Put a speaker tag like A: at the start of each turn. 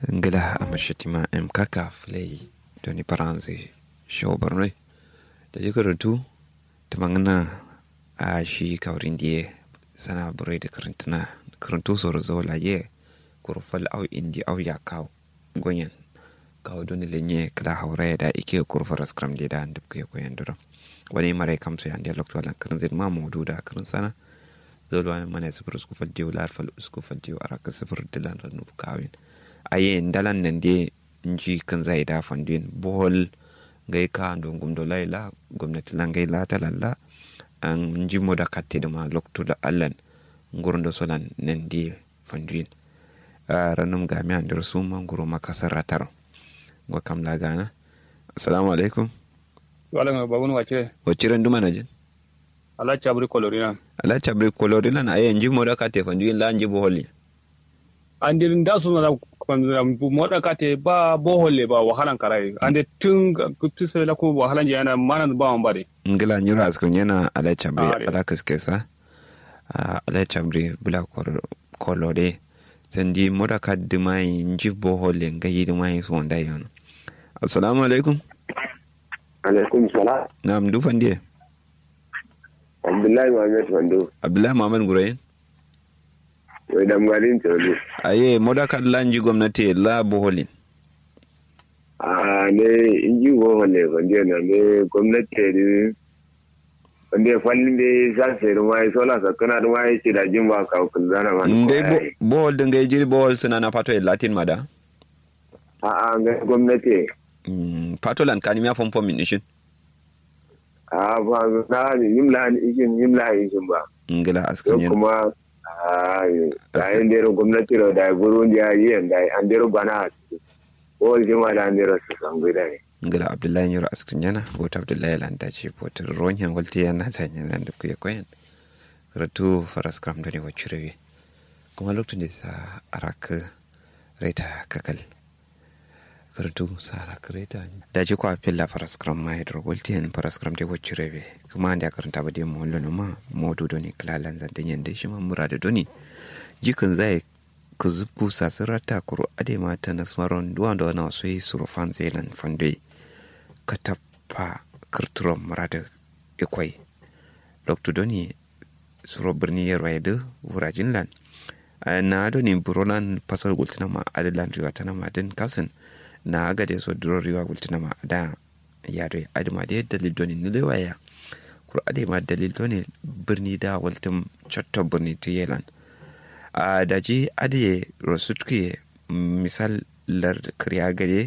A: ngila amashitima em kaka flay doni paranzi show barnoi da ji karatu ta mangana a shi kaurin diye sana burai da karantuna karantu soro zo laye kurfal au indi au ya kawo gonyan kawo doni lenye kala haura da ike kurfar skram da da duk ya koyan duro wani mare kamsa ya ndiya lokto lan karin zai ma mudu da karin sana zolwa mana sifir usku fal diyo lar fal usku fal diyo araka sifir dilan ranu kawin aye ndalan nan de nji kan zai da fandin bol gai ka don gumdo laila gwamnati lan gai la talalla an nji moda katte da ma lokto da allan ngurndo solan nan de fandin ranum ga mi andir su man guro makasar ratar go kam la gana assalamu alaikum
B: wala ma babun wace
A: waciran duma na jin
B: ala chabri kolorina
A: ala chabri kolorina na aye nji moda katte fandin la nji boholi
B: andirin da su na moda kate ba boholle ba wahalan karai ande tun kutu sai la ko wahalan yana manan ba wan bare
A: ngila nyura askun yana ala chabri
B: Ah,
A: ala kaskesa ala chabri bula kolore sendi moda kaddi mai nji bohole ngayi mai so wanda yono assalamu alaikum
C: alaikum salam
A: nam du fandie
C: abdullahi muhammad wando
A: abdullahi muhammad gurayin
C: wai damgarin tsoro
A: aye moda kad la nji gwamnati la boholin
C: a ne inji goma ne wanda na ne gwamnati ne wanda fallin da sa sai ruwa ya sola sakana ruwa ya ce da jin ba ka kun zana ma
A: ngai bo- bohol de ngai jiri bohol sina na pato e latin mada
C: a a ga gwamnati
A: Mm, pato lan kanimi afon fom min ishin
C: a ba na ni yimla ni ikin yimla ikin ba
A: ngila
C: yau
A: askan yen
C: kuma a da yin dero gwamnati da da guru ya yi da an dero bana ko jima da an dero su san gida ne
A: ngila abdullahi nyoro askan yana bota abdullahi lan dace potar ronyan walti yana tanya nan da kuya koyen ratu faras kram da ne wachirewe kuma lokacin da sa araka reta kakal karatu sara kreta da ji kwa filla faras kram ma hidro walti yan faras kram da wachirewe kuma da karanta ba da mu wallo ma modu doni klalan zan danyen da shi ma murada doni jikin zai ku zubku sasirata kuro ade mata nasmaron duwan da wani wasu yi surufan zelan fande ka tafa kirturon murada ikwai dr doni suro birni ya rayu da wurajin lan na doni burolan fasar gultina ma adilan riwa ta nama din kasin na aga da so duro riwa gultina ma da ya doi adima da yadda dalil doni nilewaya kuro ade ma dalil doni birni da waltin cotto birni ta yelan a daji ade rasutke misal lar kriya gade